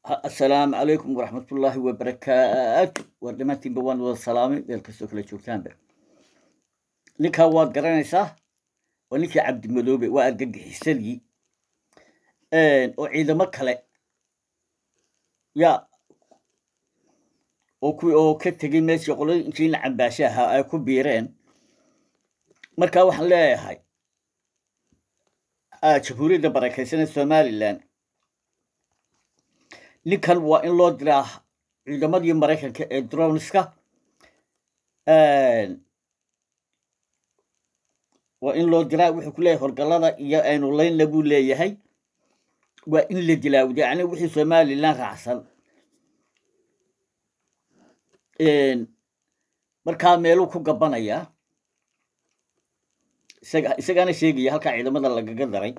assalaamu calaykum waraxmatullaahi wabarakaatu war dhammaantiinba waan wada salaamay meel kastoo kala joogtaanba ninkaa waad garanaysaa waa ninkii cabdimadoobe waa argagixisadii oo ciidamo kale yaa oo kuwii oo ka tegay meeshii qolada injiina cambaashe ahaa ay ku biireen markaa waxaan leeyahay jamhuuriyadda barakeysanee somalilan ninkan waa in loo diraa ciidamadii maraykanka ee dronska waa in loo diraa wuxuu ku leeyahay horgalada iyo aynu laynla buu leeyahay waa in la dilaawda yani wixii somalilan raacsan markaa meeluu ku gabanayaa isaga isagaana sheegaya halkaa ciidamada lagaga daray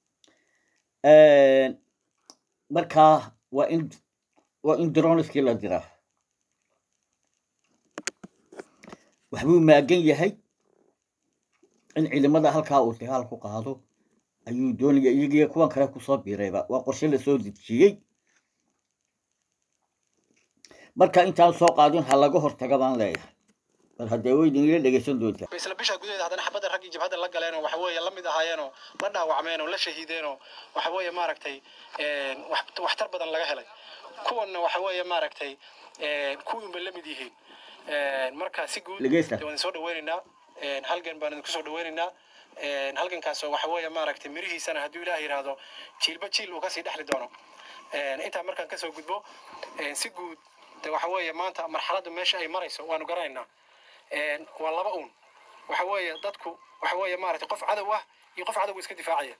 markaa waa in waa in dronskii la diraa waxbuu maagan yahay in ciidamada halkaa uu dagaal ku qaado ayuu doonaya iyagiyo kuwan kale kusoo biirayba waa qorshe lasoo dejiyey marka intaan soo qaadin ha laga hortaga baan leeyahay bal haddee waydin ila dhegeysan doontaa isla bisha gudaheeda haddana xabadda raggii jabhadda la galeenoo waxa weeye la mid ahaayeenoo la dhaawacmeenoo la shahiideenoo waxa weeye maaragtay waxtar badan laga helay kuwanna waxa weeye maaragtay kuwiinba la mid yihiin marka si guud Dhegeysta. waan soo dhaweynaynaa halgan baan idinku soo dhaweynaynaa halgankaasoo waxa weeye maaragtay mirihiisana hadduu ilaah yidhaahdo jiilba jiil uu kasii dhexli doono intaa markaan kasoo gudbo si guud de waxa weeye maanta marxaladda meesha ay marayso waanu garanaynaa waa laba uun waxa weeye dadku waxa weeye maaragtay qof cadow ah iyo qof cadow iska difaacaya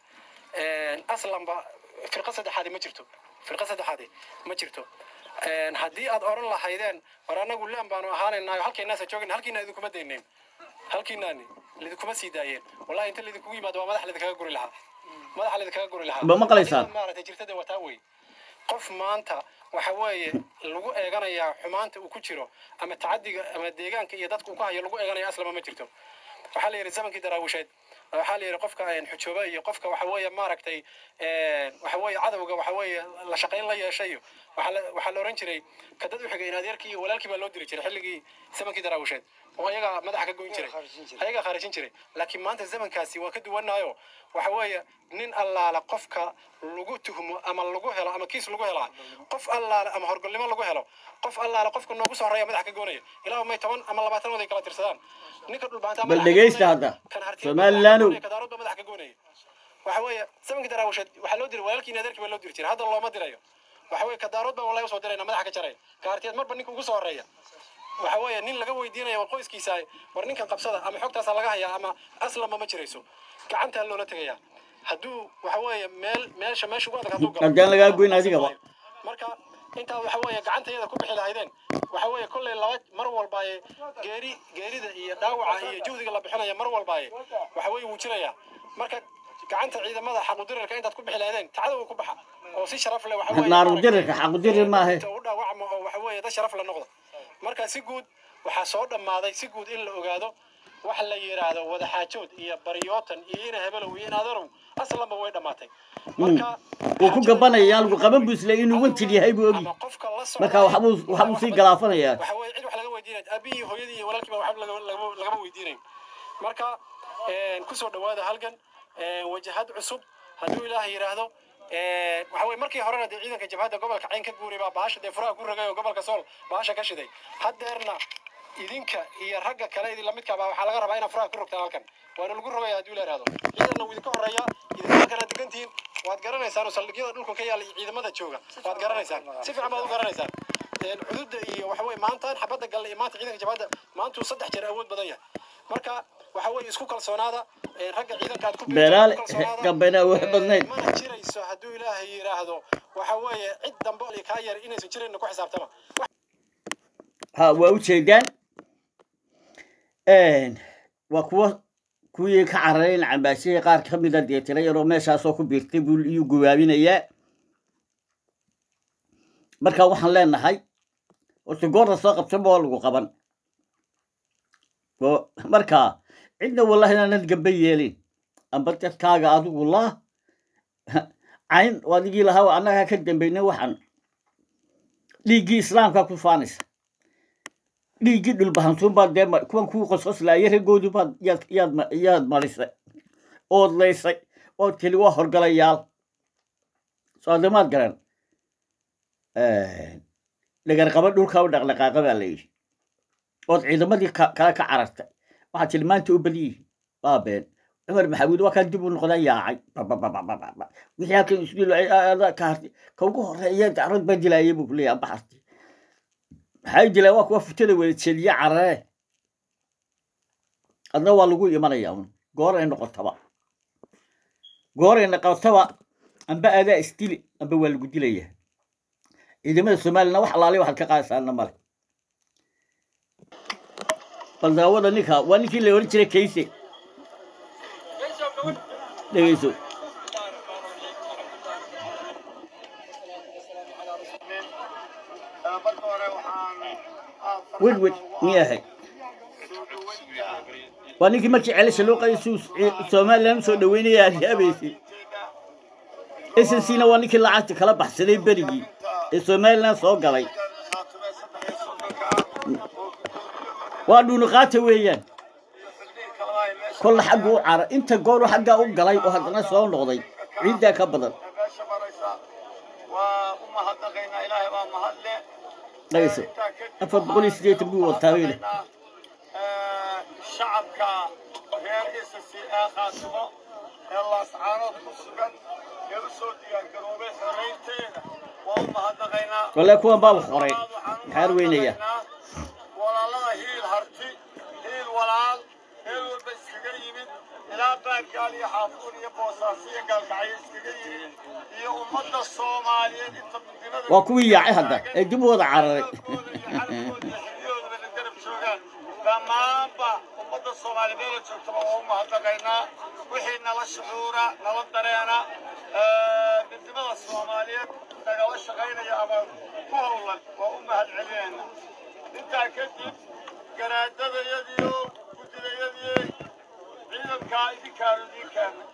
aslanba firqa saddexaadi ma jirto firqa saddexaadi ma jirto haddii aad oran lahaydeen war anagu laan baanu ahaanaynaayo halkeenaasa joogin halkiina idinkuma daynayn halkiinaani lidinkuma sii daayeen wallahi inta lidinkugu yimaado waa madax lidinkaga guri lahaa madaxa lidinkaga guri lahaa Ma maqlaysaan? Adiga maaragtay jirtada wataa wey qof maanta waxa weeye lagu eeganayaa xumaanta uu ku jiro ama tacadiga ama deegaanka iyo dadka uu ku hayo lagu eeganaya aslama ma jirto waxaa la yidhi zamankii daraawisheed waxaa la yidhi qofka xujooba iyo qofka waxa weeye maaragtay waxa weeye cadowga waxa weeye la shaqayn la yeeshay iyo waxaa la- waxaa la oran jiray ka dad u xigay in adeerkii iyo walaalkii baa loo diri jiray xilligii zamankii daraawisheed oo ayagaa madaxa ka goyn jiray ayagaa khaarijin jiray laakiin maanta zamankaasi waa ka duwanaayo waxa weeye nin allaala qofka lagu tuhmo ama lagu helo ama kiis lagu helaa qof allaale ama horgolnimo lagu helo qof allaale qofka noogu soo horeeya madaxa ka goonaya ilaa may toban ama labaatan waday kala tirsadaan ninka dhulbaanta Bal dhegeysta hadda. Somalilaanow. kadaaroodba madaxa ka goonaya waxa weeye zamankii daraawisheed waxaa loo diray walaalkii adeerkii baa loo diri jiray hadda looma dirayo waxa weeye kadaarood baan wallahi usoo dirayna madaxa ka jaraya kaartiyeed marba ninka ugu soo horeeya waxa weeye nin laga weydiinaya war qoyskiisa war ninkan qabsada ama xogtaasa laga hayaa ama aslanba ma jirayso gacantaa loola tegaya hadduu waxa weeye meel meesha meesha ugu adag hadduu galo Haddaan lagaa goyn adigaba. marka intaa waxa weeye gacantayada ku bixi lahaydeen waxa weeye kolley laba mar walbaaye geeri geerida iyo dhaawaca iyo juhdiga la bixinaya mar walbaaye waxa weeye wuu jirayaa marka gacanta ciidamada xaqudirirka intaad ku bixi lahaydeen tacdowa ku baxa oo si sharaf leh waxa weeye Naarudirirka, xaqudirir maahe. inta u dhaawacmo oo waxa weeye dad sharaf la noqdo marka si guud waxaa soo dhammaaday si guud in la ogaado waxa la yidhaahdo wadaxaajood iyo baryootan iyo ina hebelow iyo in adeerow aslanba way dhammaatay marka wuu ku gabanaya lagu qaban buu isle inuu wanjil yahay buu ogi ama qofka la socda marka waxbuu waxbuu sii galaafanayaa waxa weeye cid wax laga weydiinay aabihii hooyadii iyo walaalkii baa waxba laga- laga- lagama weydiinayn marka kusoo dhawaada halgan wajahad cusub hadduu ilaah yidhaahdo waxa weye markii horena dee ciidanka jabhadda gobolka cayn ka guuray baa bahasha dee furaha ku ragay oo gobolka sool bahasha ka shiday haddeerna idinka iyo ragga kale idin lamidka baa waxaa laga rabaa inaad furaha ku rogtaan halkan waana lagu rogaya hadduu ilaah yidhaahdo ciidanna wuu idinka horeeya idinka kala degantihiin waad garanaysaan oo saldhigyada dhulka ka yaala iyo ciidamada jooga waad garanaysaan si fiican baad u garanaysaan xuduudda iyo waxa weye maantaan xabadda galle iyo maanta ciidanka jabhadda maantuu saddex jeer awood badan yahay marka waxa weeye isku kalsoonaada ragga ciidanka aad ku biirtaan beelaale isku kalsoonaada. gambena wax badnayd mana jirayso hadduu ilaahay yidhaahdo waxa weeye cid dambe oo kaa yar inaysan jirayna ku xisaabtama ha waa ujeedaan waa kuwa kuwii ka cararay in cambaashihii qaar ka mida dee tira yaroo meeshaasoo ku biirtay buu iyuu gubaabinayaa marka waxaan leenahay horta goorta soo qabsanba waa lagu qaban oo marka cidna wallahi inaanad gamba yeelin amba dadkaaga adigu laa cayn oo adigii lahaa annagaa ka dambayna waxan dhiiggii islaamkaa ku faanaysa dhiiggii dhulbahantuun baad dee kuwan kuu qososlaaya raggoodii baad yaad yaad yaad marisay ood laysay ood tili waa horgalayaal soodamaad garan dhagarqaba dhulkaa u dhaqdhaqaaqa baa la yidhi ood ciidamadii kale ka carartay waxaad tili maanta u badiyihi waa been cumar maxamuud waa kaan dib u noqda yaacay wixii halkan isku ka hartay ka ugu horeeya dacrad baa dilaayay buu kuleeyahay amba hartay maxay dilaan waa kuwa futada wada jeliye carare adna waa lagu imanaya un goor ay noqotaba goor ay noqotaba amba adaa isdili amba waa lagu dilaya ciidamada soomaaliyana wax alaali waxaad ka qaadaysaana male bal daawada ninka waa ninkii la oran jiray kayse dhegeyso wedwed miyahay waa ninkii markii celasha loo qaday suu somalilan usoo dhaweynaya aad yaabaysay snc-na waa ninkii lacagta kala baxsaday berigii ee somalilan soo galay waa dhuunuqaata weeyaan kolla xagga u cara inta gooru xaggaa u galay oo haddana soo noqday ciiddaa ka badan dhagayso afar boqol iyo siddeetan buu wataa weyne shacabka reer isasi ee khaatimo ee laascaanood ku sugan ee u soo diyaargaroobay xoraynteeda waa u mahadnaqaynaa walle kuwan baa wax qoray maxaar weynaya walaalada hiil harti hiil walaal meel walba iskaga yimid ilaa baargaal iyo xaafuun iyo boosaaso iyo gaalgacyo iskaga yimid iyo ummadda soomaaliyeed inta midnimada waa kuwii yaacay hadda ee dib u wada cararay dhammaanba ummadda soomaali meela joogtaba waa u mahadnaqaynaa wixii nala shucuura nala dareena midnimada soomaaliyeed nagala shaqaynaya ama ku howlan waa u mahad celinayna intaa kadib garaadadayadiyo gudidayadii ciidankaa idinkaanu idiin keenay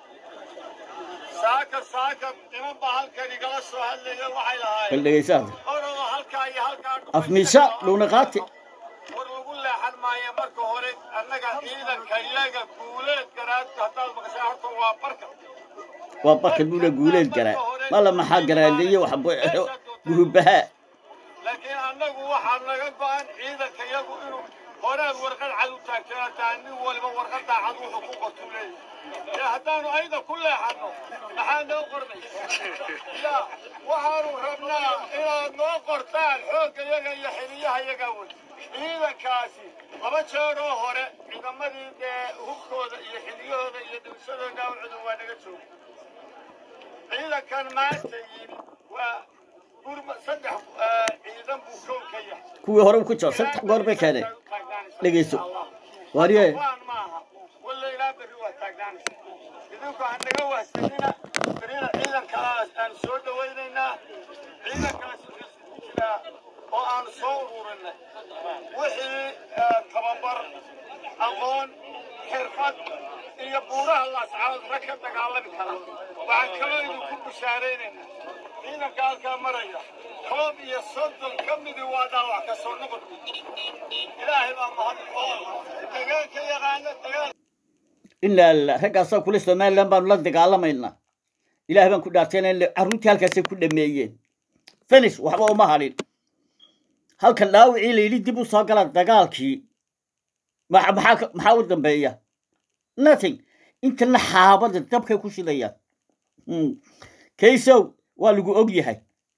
saaka saaka niman baa halkan igala soo hadlaya waxay bal lahaayeen dhegeysaada orada halkaa iyo halkaa afmiisha dhuunaqaati war lagu leexan maayo marka hore annaga ciidanka iyaga guuleed garaadka haddaad maqashaa horta waa barka waa barka buula guuleed garaa mala maxaa garaadeeye wax guhubahaa laakiin annagu waxaa naga go-an ciidanka iyagu inuu horead warqad cad u taagtanataa nin waliba warqadaa cad wuxuu ku qortuu leeyahay ee haddaanu ayda ku leexanno maxaa noo qornay ya waxaanu rabnaa inaad noo qortaan xoogga yaga iyo xiliyaha yaga wey ciidankaasi laba jeeroo hore ciidamadii dee hubkooda iyo xiliyahooda iyo dhibsadooda awcudu waa naga jooga ciidankan maanta yimi waa gurma saddex ciidan buu kow ka yahay kuwii hore ku jiro saddex goor bay keeneen dhegeyso waarye waan maaha walla ilaa berri waa taagnaanaysa idinku ha naga wahsanina berina ciidankaas aan soo dhawaynaynaa ciidankaas wuxuu ku jiraa oo aan soo ururinay wixii tababar aqoon xirfad iyo buuraha laascaanood rag ka dagaalami kara waxaan kaloo idinku bishaaraynaynaa ciidanka halkaa maraya koob iyo soddon ka midii waa dhaawac ka soo noqon ilaahay baa mahad dagaalka yaqaana dagaal inaa la raggaasaa kule somalilan baanu la dagaalamaynaa ilaah baan ku dhaartayna in carruurtii halkaasay ku dhameeyeen finish waxba uma hadhin halkan dhaawicii la yidhi dib u soo gala dagaalkii ma- maxaa ka- maxaa u dambeeya nothing intana xaabada dabkay ku shidayaan Mm. kaysow waa lagu og yahay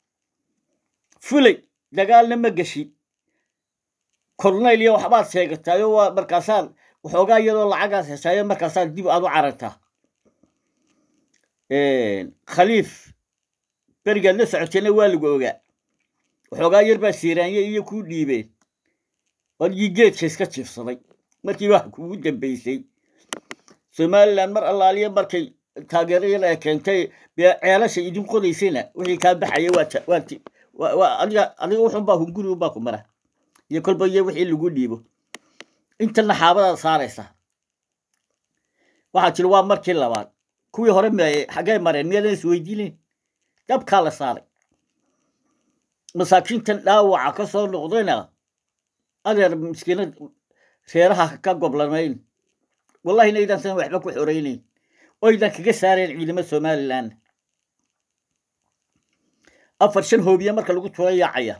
fulay dagaalna ma geshi kornayl iyo waxbaad sheegataayo waa markaasaad waxoogaa iyadoo lacagaas heshaayo markaasaad dib aad u carartaa khaliif berigaad la socotayna waa lagu ogaa waxoogaa yar baa siiraanye iyo kuu dhiibeen wadigii geedka iska jiifsaday markii wax kugu dambeysay somalilan mar allaaliya markay taageerayada ay keentay bee ceelasha idin qodaysayna wixii kaa baxaya waa ta- waa ti- waa- waa adiga adiga wuxunbaa hunguri unbaa ku mara iyo kolba iyo wixii lagu dhiibo intana xaabadaad saaraysa waxaa jira waa markii labaad kuwii hore m xaggay mareen miyaadan isweydiinayn dabkaa la saaray waxaa jira waa markii labaad kuwii hore m xaggay mareen miyaadan isweydiinayn dabkaa la saaray masaakiintan dhaawaca ka soo noqdayna adeer miskiinad reeraha ka goblamayn wallahi inaydan san waxba ku xoraynayn oydan kaga saareen ciidamo somalilan afar shan hoobiye marka lagu turo yaacaya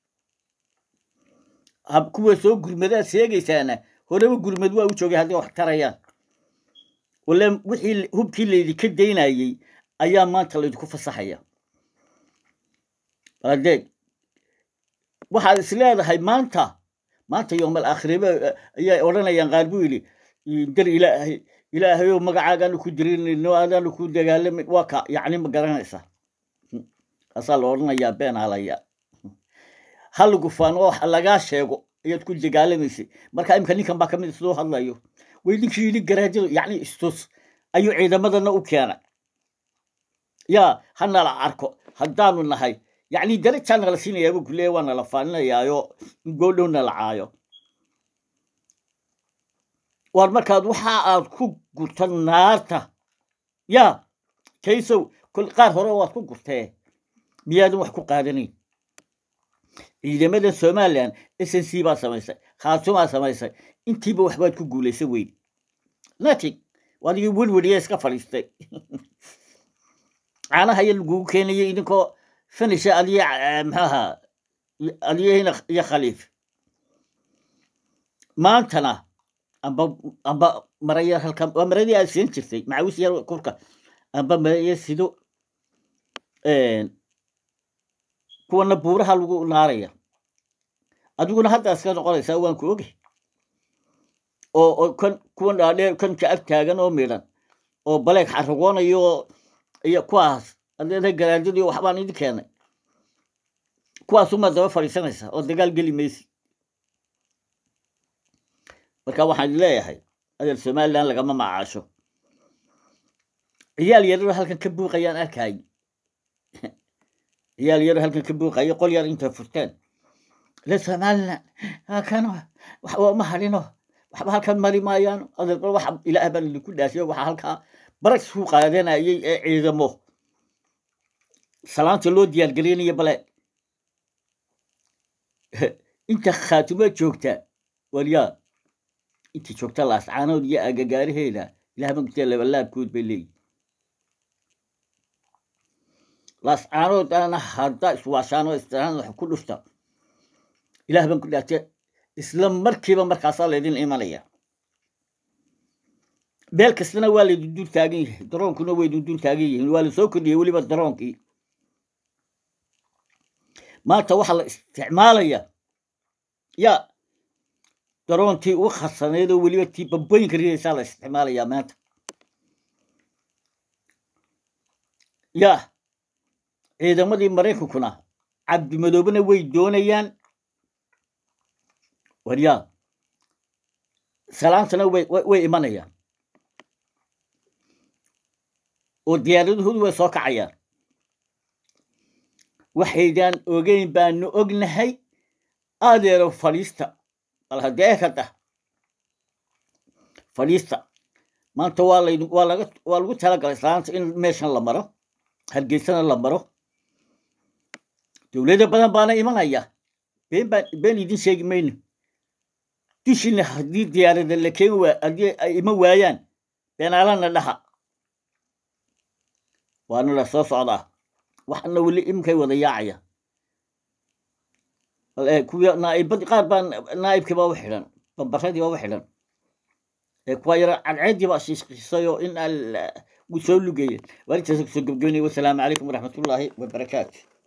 kuwa soo gurmadaad sheegaysaana horeba gurmad waa u joogay haddii wax tarayaan wale wixii hubkii laydinka daynayey ayaa maanta laydinku fasaxaya adeeg waxaad is leedahay maanta maanta yoomal aakhireba ayay odhanayaan qaar buu yidhi dar ilaahay ilaahayow magacaagaanu ku dirinayno aadaanu ku dagaalamin waa ka yacni ma garanaysaa kaasaa la odhanayaa been halaya halagu faano oo lagaa sheego ayaad ku dagaalamaysay marka imika ninkan baa kamid sidoo hadlayo way ninkii yidhi garaajadu yacni istus ayuu ciidamadana u keenay yaa ha nala arko haddaanu nahay yacni darajaa nala siinayaaba kuleeya waa nala faaninayaayo goodhow nala caayo waar markaad waxa aad ku gurta naarta yaa kaysow qaar hore waad ku gurtee miyaadan wax ku qaadanayn ciidamadan somalilan s n c baa samaysay khaatumaa samaysay intiiba waxbaad ku guulaysa weyn nating wadigii welweliya iska fadhiistay caanaha ya lagugu keenayay idinkoo finisha adiya maxaaha adiyahina iyo khaliif maantana amba amba maraya halkan waa maradii aad siin jirtay macawis yar kurka amba maraya sido kuwana buuraha lagu naaraya adiguna hadda iska noqonaysaa waan ku ogay oo oo kan kuwan dhaadheer kan ka ag taagan oo midhan oo baleeg xaragoonayo iyo kuwaas adeeda garaajadii waxbaan idin keenay kuwaasumaa daba fadhiisanaysa oo dagaal geli maysi marka waxaan leeyahay adeer somalilan lagama macaasho ciyaal yararo halkan ka buuqayaan arkay ciyaal yaro halkan ka buuqayo qol yar intay furteen le somalilan kano waxba ma hadhino waxba halkan mari maayaan adeer waxa ilaah baan idinku dhaasiyo waxa halkaa barag suu qaadanayay ee ciidamo salaanta loo diyaargelinayo bale inta khaatimo joogta waryaa inta joogta laascaanood iyo agagaaraheeda ilaah magtee labalaabkood bay leeyihin laascaanood ana hadda iswaashaano istiraan wax ku dhufta ilaah baan ku dhaate isla markiiba markaasaa laydin imanaya beel kastana waa laydin dul taagan yahay daroonkuna waydin dul taagan yihiin waa la soo kordhiyey weliba daroonkii maanta waxaa la isticmaalaya ya daroontii ugu khasaneed oo weliba tii bambooyinka ridaysaa la isticmaalayaa maanta ya ciidamadii maraykankuna cabdimadoobena way doonayaan waryaa salaantana way way imanayaan oo diyaaradahoodu way soo kacayaan waxaydaan ogeyn baanu ognahay adeero fadhiista bal haddee kada fadhiista maanta waa layd waa laga waa lagu talagalay salaanta in meeshan la maro hargeysana la maro dowlado badan baana imanaya been baan been idin sheegi mayno dushina haddii diyaarada la keeni waa haddii ay iman waayaan beenaalana dhaha waana la soo socdaa waxana weli iminkay wada yaacaya kuwa naaibad qaar baa naaibkii baa u xidhan bambaradii baa u xidhan kuwa yara cadceedii baa shiishiisayoo in wuu soo lugeeye waarintaas kusoo gebgeynaya wasalaamu calaykum waraxmatullaahi wabarakaatu